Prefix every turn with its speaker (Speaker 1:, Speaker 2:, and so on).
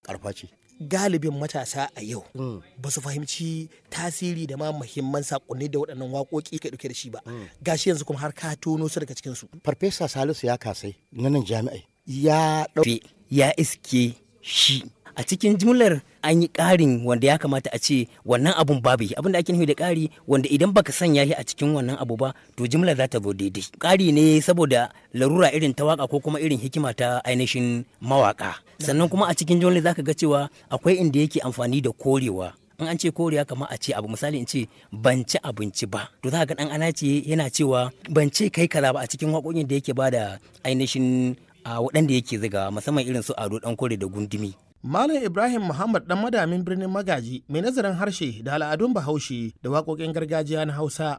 Speaker 1: karfa ce
Speaker 2: galibin matasa a yau ba su fahimci tasiri da ma muhimman sakonni da waɗannan waƙoƙi ka ɗauke da shi ba gashi yanzu kuma har ka tono su daga cikin su
Speaker 1: farfesa salisu ya kasai na nan jami'ai ya ɗau
Speaker 3: ya iske shi a cikin jimlar an yi ƙarin wanda ya kamata a ce wannan abun babu shi abin da ake nufi da ƙari wanda idan baka sanya shi a cikin wannan abu ba to jimlar za ta zo daidai ƙari ne saboda larura irin ta waka ko kuma irin hikima ta ainihin mawaka sannan kuma a cikin jimlar zaka ga cewa akwai inda yake amfani da korewa in an ce koriya kamar a ce abu misali in ce ban ci abinci ba to za ga dan ana ce yana cewa ban ce kai kaza ba a cikin waƙoƙin da yake bada ainihin a waɗanda yake ziga musamman irin su ado dan kore da gundumi
Speaker 2: Malam Ibrahim Muhammad dan madamin birnin Magaji mai nazarin harshe da al'adun Bahaushe da waƙoƙin gargajiya na Hausa